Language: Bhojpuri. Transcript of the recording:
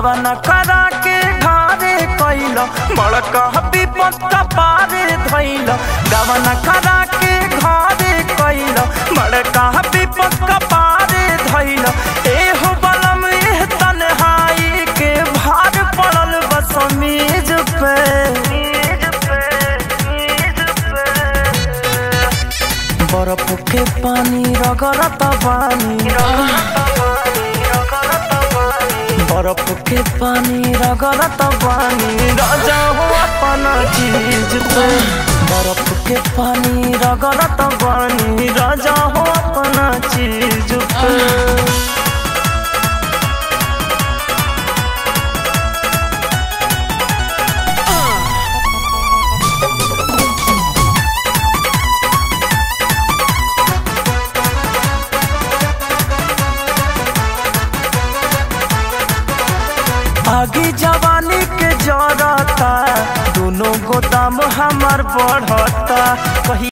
गवन करा के घारे कैल बड़का विपत कपारे धैल गवन करा के घारे कैल बड़का विपत कपारे धैल एहो बलम एह तन्हाई के भार पड़ल बस मेज पे बर्फ के पानी रगड़त बानी बर्फ के पानी रगड़त बानी राजा हो अपना चीज पे बर्फ के पानी रगड़त बानी राजा हो अपना चीज पे आगे जवानी के जरता दोनों गोदाम हमार बढ़ता कही